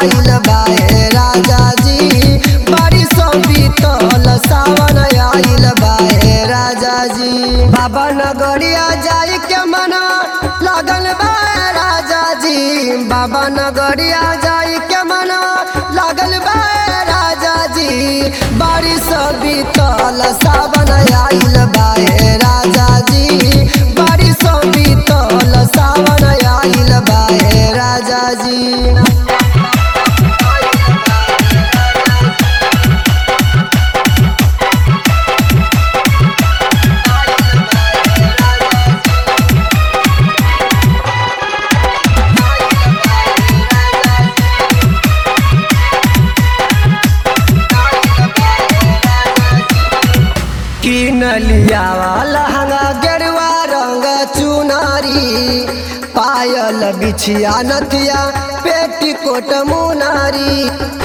आइल बाए राजा जी बारिश बीतल सावन आइल बाए राजा जी बाबा नगरिया जाई के मना लगल बाए राजा जी बाबा नगरिया जाई के मना लगल बाए राजा जी बारिश बीतल सावन आइल बाए राजा जी बारिश बीतल सावन आइल बाए राजा जी किन लिया लहंगा गेरुआ रंग चुनारी पायल बिछिया नथिया पेटीकोट मुनारी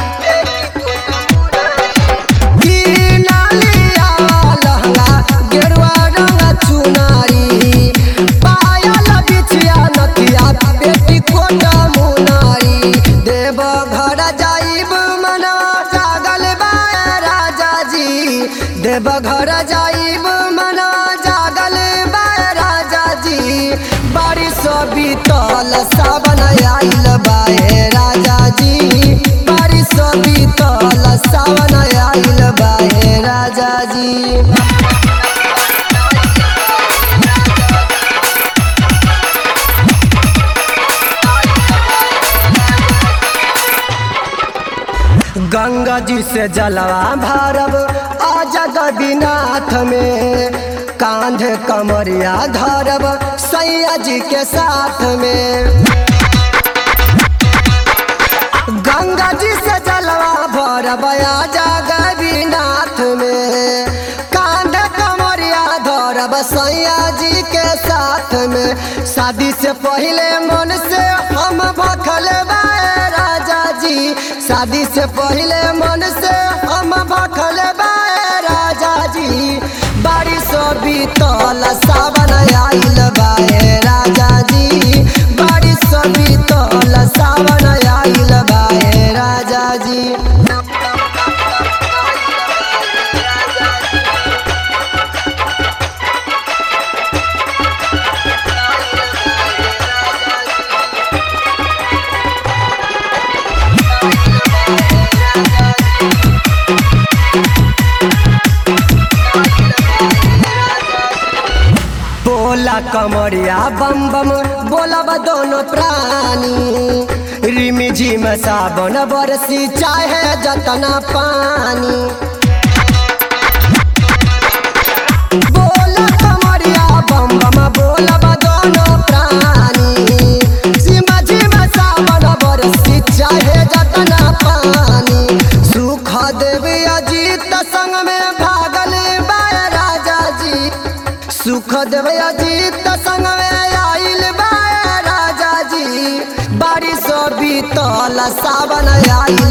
किन लिया लहंगा गेरुआ रंग चुनारी पायल बिछिया नथिया पेटीकोट मुनारी देव घर जाइब मना जागल बाए राजा जी देव घर जाइब मना जागल बाए राजा जी बारिश बीतल सावन आइल बाए राजा जी बारिश बीतल सावन आइल बाए राजा जी गंगा जी से जलवा भरब आजा गदीनाथ में कांधे कमरिया धरब सैया जी के साथ में गंगा जी से जलवा भरब आजा गदीनाथ में कांधे कमरिया धरब सैया जी के साथ में शादी से पहले मन से हम भखल बाए राजा जी शादी से पहले मन से हम भखल बाए राजा जी बारिश बीतल सावन आइल बाए राजा जी बारिश बीतल सावन आइल बाए राजा जी बोला कमरिया बम बम बोलब दोनों प्राणी रिमी झिम साबन बरसी चाहे जतना पानी बोला कमरिया बम बम बोलब दोनों प्राणी झिम झिम साबन बरसी चाहे जतना पानी सुख देवी अजीत संग में भागल बाय राजा जी सुख देव अजीत संग में आइल बाय राजा जी बारिश बीतल सावन आइल